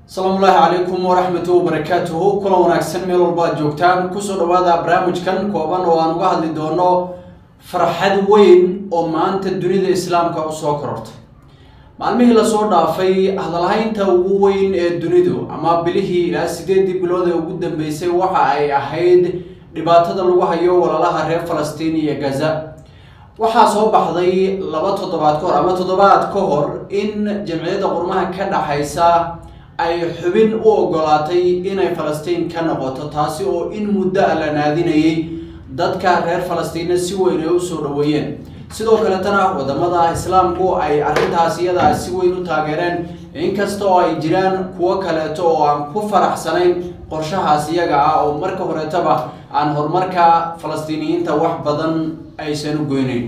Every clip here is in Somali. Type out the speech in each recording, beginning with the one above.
asalaamu ullaahi calaykum waraxmatu wabarakaatuhu kulan wanaagsan meel walba aad joogtaan kusoo dhawaada barnaamijkan kooban oo aan uga hadli doono farxad weyn oo maanta dunida islaamka usoo korortay maalmihii lasoo dhaafay hadalhaynta ugu weyn ee dunidu ama bilihii ilaa sideedii bilood ee ugu dambeysay waxa ay ahayd dhibaatada lagu hayo walaalaha reer falastiin iyo gaza waxaa soo baxday laba toddobaad ka hor ama toddobaad ka hor in jamciyadda qurmaha ka dhaxaysa ay xubin u ogolaatay inay falastiin ka noqoto taasi oo in muddo a la naadinayay dadka reer falastiina si weyn ay usoo dhaweeyeen sidoo kaletana wadamada islaamku ay arrintaas iyadaa si weyn u taageereen inkasta oo ay jiraan kuwo kaleeto oo aan ku faraxsanayn qorshahaas iyaga ah oo marka horeetaba aan horumarka falastiiniyiinta wax badan aysan u goynayn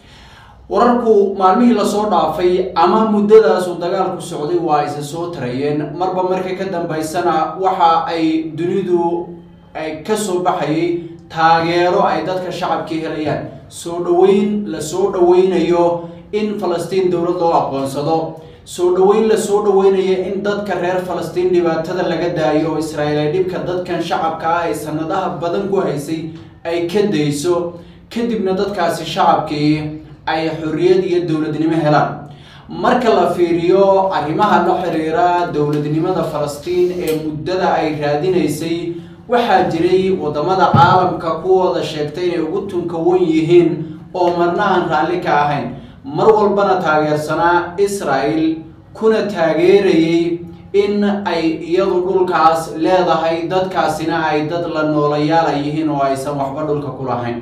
wararku maalmihii lasoo dhaafay ama muddadaasu dagaalku socday waa isa soo tarayeen marba marka ka dambaysana waxa ay dunidu ay kasoo baxayay taageero ay dadka shacabkii helayaan soo dhaweyn lasoo dhaweynayo in falastiin dowlad loo aqoonsado soo dhaweyn lasoo dhaweynayo in dadka reer falastiin dhibaatada laga daayo oo israa'iil ay dhibka dadkan shacabka ah ay sanadaha badan ku haysay ay ka dayso kadibna dadkaasi shacabkii ay xorriyad iyo dowladnimo helaan marka la fiiriyo arrimaha la xiriira dowladnimada falastiin ee muddada ay raadinaysay waxaa jiray wadamada caalamka kuwooda sheegtay inay ugu tunkawan yihiin oo marna aan raalli ka ahayn mar walbana taageersanaa israel kuna taageerayay in ay iyadu dhulkaas leedahay dadkaasina ay dad la noolayaala yihiin oo aysan waxba dhulka ku lahayn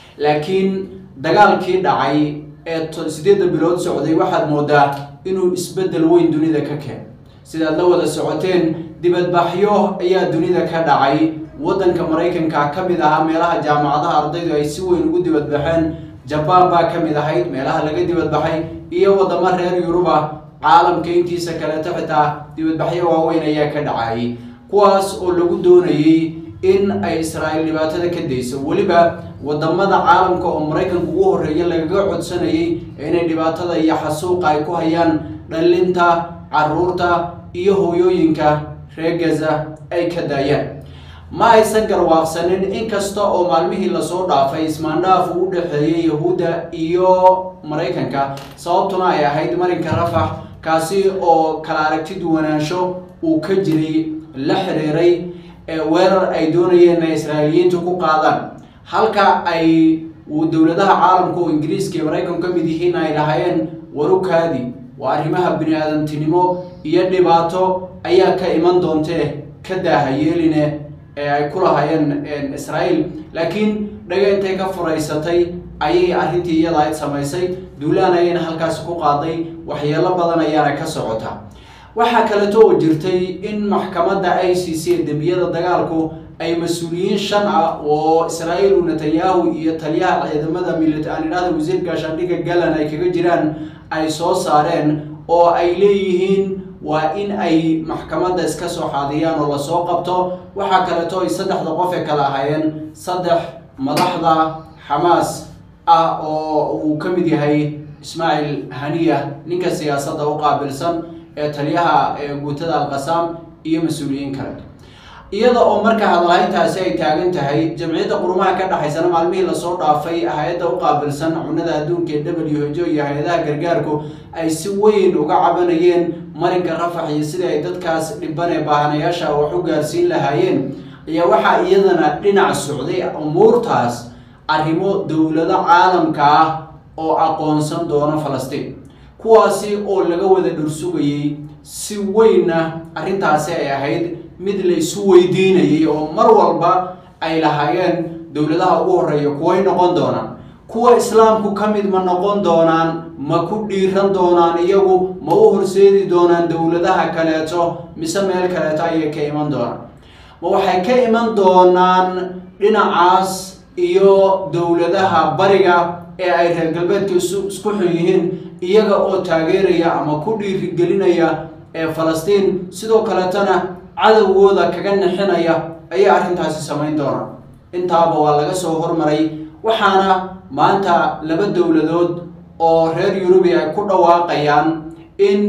laakiin dagaalkii dhacay ee sideedda bilood socday waxaad moodaa inuu isbeddel weyn dunida ka keen sidaad la wada socoteen dibadbaxyo ayaa dunida ka dhacay waddanka maraykanka ka mid ahaa meelaha jaamacadaha ardaydu ay si weyn ugu dibadbaxeen jabaan baa ka mid ahayd meelaha laga dibadbaxay iyo wadamo reer yuruba caalamka intiisa kaleeto xitaa dibadbaxyo waaweyn ayaa ka dhacayay kuwaas oo lagu doonayay in ay israa'iil dhibaatada ka dayso weliba wadamada caalamka oo maraykanka ugu horreeya lagaga codsanayay inay dhibaatada iyo xasuuqa ay ku hayaan dhallinta caruurta iyo hooyooyinka reer gaza ay ka daayaan ma aysan garwaaqsanin inkasta oo maalmihii lasoo dhaafay ismaandhaaf uu u dhexeeyay yahuudda iyo maraykanka sababtuna ay ahayd marinka rafax kaasi oo kala aragti duwanaansho uu ka jiray la xiriiray weerar ay doonayeen inay israa'iiliyiintu ku qaadaan halka ay dowladaha caalamka oo ingiriiska iyo maraykanku ka mid yihiin ay lahaayeen warukaadi waa arrimaha bini aadamtinimo iyo dhibaato ayaa ka iman doontee ka daaha yeeline ee ay ku lahaayeen israa'iil laakiin dhaga intay ka furaysatay ayay arrintii iyada ayd samaysay duulaan ayayna halkaasi ku qaaday waxyeelo badan ayaana ka socota waxaa kaleeto oo jirtay in maxkamadda i c c ee dembiyada dagaalku ay mas-uuliyiin shan ah oo israa'iil u netanyahu iyo taliyaha ciidamada milit aan idhahda wasiir gaashaandhigga galan ay kaga jiraan ay soo saareen oo ay leeyihiin waa in ay maxkamadda iska soo xaadiyaan oo lasoo qabto waxaa kaleeto ay saddexda qof ee kale ahaayeen saddex madaxda xamaas ah oo uu ka mid yahay ismaaciil haniya ninka siyaasadda u qaabilsan ee taliyaha guutada alqasaam iyo mas-uuliyiin kale iyada oo marka hadalhayntaasi ay taagan tahay jamciyadda qurumaha ka dhexaysana maalmihii lasoo dhaafay hay-adda u qaabilsan cunada adduunka ee w h o iyo hay-adaha gargaarku ay si weyn uga cabanayeen marinka rafax iyo sidii ay dadkaas dhiban ee baahanayaasha wax u gaarsiin lahaayeen ayaa waxaa iyadana dhinac socday umuurtaas arrimo dowlado caalamka ah oo aqoonsan doono falastiin kuwaasi oo laga wada dhursugayay si weynna arrintaasi ay ahayd mid la isu weydiinayay oo mar walba ay lahaayeen dowladaha ugu horreeya kuway noqon doonaan kuwa islaamku ka mid ma noqon doonaan ma ku dhiiran doonaan iyagu ma u horseedi doonaan dowladaha kaleeto mise meel kaleeto ayay ka iman doonaan ma waxay ka iman doonaan dhinacaas iyo dowladaha bariga ee ay reer galbeedka isu isku xun yihiin iyaga oo taageeraya ama ku dhiirigelinaya ee falastiin sidoo kaleetana cadowgooda kaga nixinaya ayay arrintaasi samayn doonaan intaaba waa laga soo hormaray waxaana maanta laba dowladood oo reer yurubi ay ku dhawaaqayaan in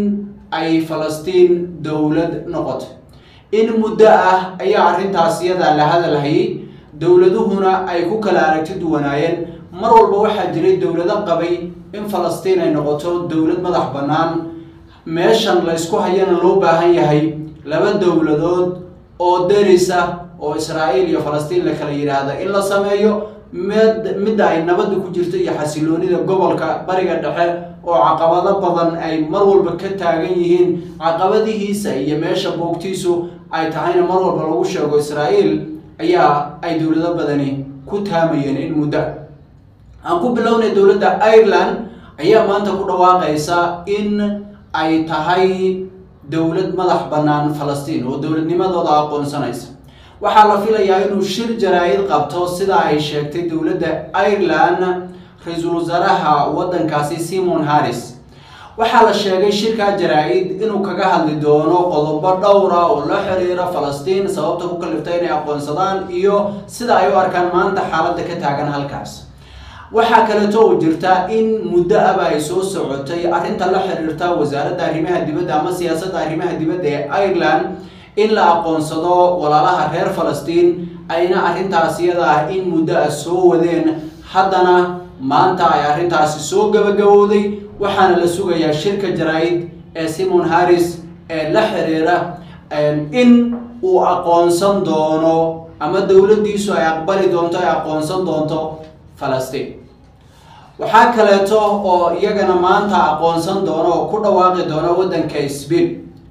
ay falastiin dowlad noqoto in muddo ah ayaa arrintaas iyadaa la hadalhayay dowladuhuna ay ku kala aragti duwanaayeen mar walba waxaa jiray dowlado qabay in falastiin ay noqoto dowlad madax bannaan meeshan la ysku hayana loo baahan yahay laba dowladood oo derisa oo israa'iil iyo falastiin la kala yidhaahda in la sameeyo mid midda ay nabadda ku jirto iyo xasiloonida gobolka bariga dhexe oo caqabado badan ay mar walba ka taagan yihiin caqabadihiisa iyo meesha boogtiisu ay tahayna mar walba lagu sheego israa'iil ayaa ay dowlado badani ku taamayeen in muddo aan ku bilownay dowladda ireland ayaa maanta ku dhawaaqaysa in ay tahay dowlad madax bannaan falastiin oo dowladnimadooda aqoonsanaysa waxaa la filayaa inuu shir jaraa-id qabto sida ay sheegtay dowladda ireland ra-iisul wasaaraha waddankaasi simon harris waxaa la sheegay shirkaa jaraa-id inuu kaga hadli doono qodobo dhowra oo la xiriira falastiin sababta ku kaliftay inay aqoonsadaan iyo sida ay u arkaan maanta xaaladda ka taagan halkaas waxaa kaleeto oo jirta in muddo aba ay soo socotay arrinta la xiriirta wasaaradda arrimaha dibadda ama siyaasadda arrimaha dibadda ee ireland in la aqoonsado walaalaha reer falastiin ayna arrintaas iyada ah in muddo ah soo wadeen haddana maanta ay arrintaasi soo gabagabowday waxaana la sugayaa shirka jaraa-id ee simon harris ee la xiriira in uu aqoonsan doono ama dowladdiisu ay aqbali doonto ay aqoonsan doonto falastiin waxaa kaleeto oo iyagana maanta aqoonsan doono oo ku dhawaaqi doona waddanka sbain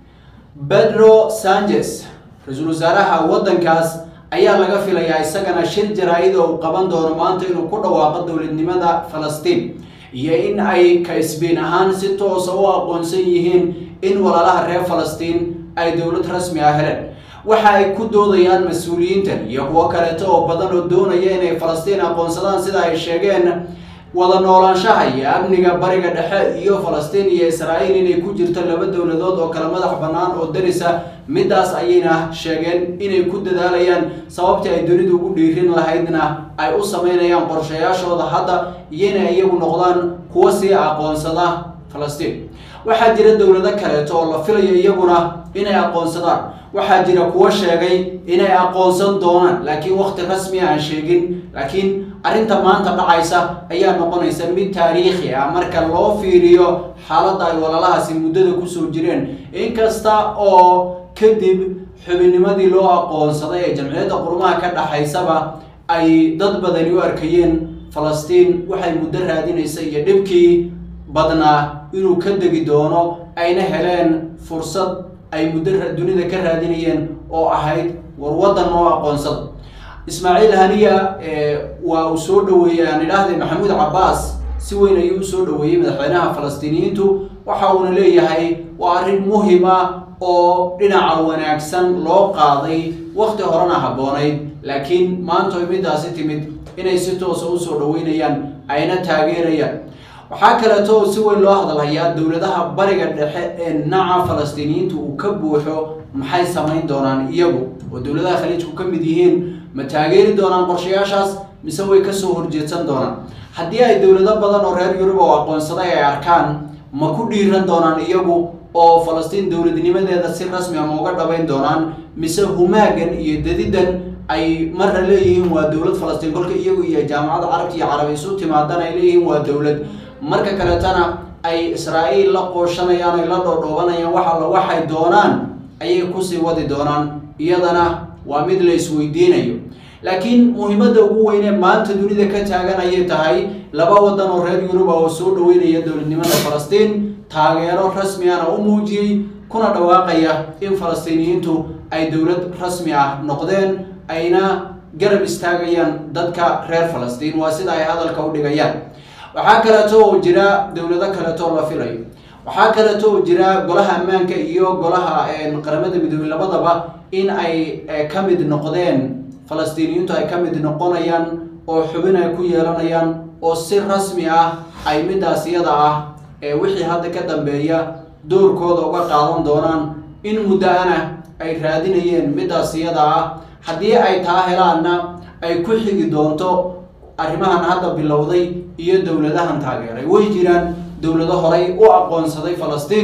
pedro sanchez ra-iisul wasaaraha waddankaas ayaa laga filayaa isagana shir jaraa-id oo uu qaban doono maanta inuu ku dhawaaqo dowladnimada falastiin iyo in ay ka sbain ahaan si toosa u aqoonsan yihiin in walaalaha reer falastiin ay dowlad rasmi ah heleen waxa ay ku doodayaan mas-uuliyiintan iyo kuwo kaleeto oo badan oo doonaya inay falastiin aqoonsadaan sida ay sheegeen wada noolaanshaha iyo amniga bariga dhexe iyo falastiin iyo israa'iil inay ku jirto laba dowladood oo kale madax bannaan oo darisa middaas ayayna sheegeen inay ku dadaalayaan sababtii ay dunidu ugu dhiirin lahaydna ay u sameynayaan qorshayaashooda hadda iyo inay iyagu noqdaan kuwa sii aqoonsada falastiin waxaa jira dowlado kaleeto oo la filayo iyaguna inay aqoonsadaan waxaa jira kuwo sheegay inay aqoonsan doonaan laakiin waqti rasmiya aan sheegin laakiin arrinta maanta dhacaysa ayaa noqonaysa mid taariikhi ah marka loo fiiriyo xaaladda ay walaalahaasi muddada kusoo jireen inkasta oo kadib xubinnimadii loo aqoonsaday ee jamciyadda qurumaha ka dhaxaysaba ay dad badani u arkayeen falastiin waxay muddo raadinaysa iyo dhibkii badnaa inuu ka degi doono ayna heleen fursad ay muddo dunida ka raadinayeen oo ahayd war waddan oo aqoonsada ismaaciil haniya waa uu soo dhaweeyey aan idhaahday maxamuud cabbaas si weyn ayuu usoo dhaweeyey madaxweynaha falastiiniyiintu waxa uuna leeyahay waa arrin muhima oo dhinaca wanaagsan loo qaaday waqti horena habboonayd laakiin maanta oy middaasi timid inay si toosa usoo dhaweynayaan ayna taageerayaan waxaa kaleeto oo si weyn loo hadalhayaa dowladaha bariga dhexe ee naca falastiiniyiintu uu ka buuxo maxay samayn doonaan iyagu oo dowladaha khaliijku ka mid yihiin ma taageeri doonaan qorshayaashaas mise way kasoo horjeedsan doonaan haddii ay dowlado badan oo reer yurub oo aqoonsaday ay arkaan ma ku dhiiran doonaan iyagu oo falastiin dowladnimadeeda si rasmi ama uga dhabayn doonaan mise humaagan iyo dadidan ay marna leeyihiin waa dowlad falastiin kolka iyagu iyo jaamacadda carabta iyo carabi isu timaadan ay leeyihiin waa dowlad marka kaleetana ay israa'iil la qooshanayaan ay la dhoodhoobanayaan wax alla waxay doonaan ayay kusii wadi doonaan iyadana waa mid la isweydiinayo laakiin muhiimadda ugu weynee maanta dunida ka taagan ayay tahay laba waddan oo reer yuruba oo soo dhaweynaya dowladnimada falastiin taageero rasmi ahna u muujiyey kuna dhawaaqaya in falastiiniyiintu ay dowlad rasmi ah noqdeen ayna garab istaagayaan dadka reer falastiin waa sida ay hadalka u dhigayaan waxaa kaleeto oo jira dowlado kaleeto oo la filayo waxaa kaleeto oo jira golaha ammaanka iyo golaha qaramada midoobey labadaba in ay ka mid noqdeen falastiiniyiintu ay ka mid noqonayaan oo xubin ay ku yeelanayaan oo si rasmi ah ay middaas iyada ah ee wixii hadda ka dambeeya doorkooda uga qaadan doonaan in muddo-ana ay raadinayeen middaas iyada ah haddii ay taa helaanna ay ku xigi doonto arrimahan hadda bilowday iyo dowladahan taageeray way jiraan dowlado horay u aqoonsaday falastiin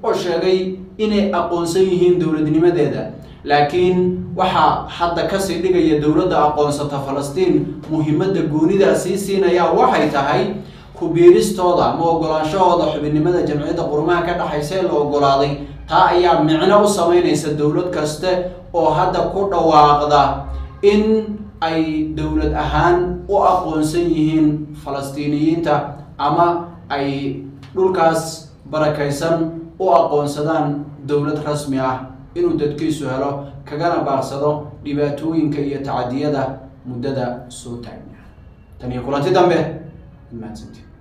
oo sheegay inay aqoonsan yihiin dowladnimadeeda laakiin waxaa hadda kasii dhigaya dowladda aqoonsata falastiin muhiimadda goonidaa sii siinaya waxay tahay ku-biiristooda ama ogolaanshahooda xubinnimada jamciyadda qurumaha ka dhexaysa ee la ogolaaday taa ayaa micno u sameynaysa dowlad kaste oo hadda ku dhawaaqda in ay dowlad ahaan u aqoonsan yihiin falastiiniyiinta ama ay dhulkaas barakaysan u aqoonsadaan dowlad rasmi ah inuu dadkiisu helo kagana baaqsado dhibaatooyinka iyo tacadiyada muddada soo taagna tan iyo kulanti dambe mahadsanti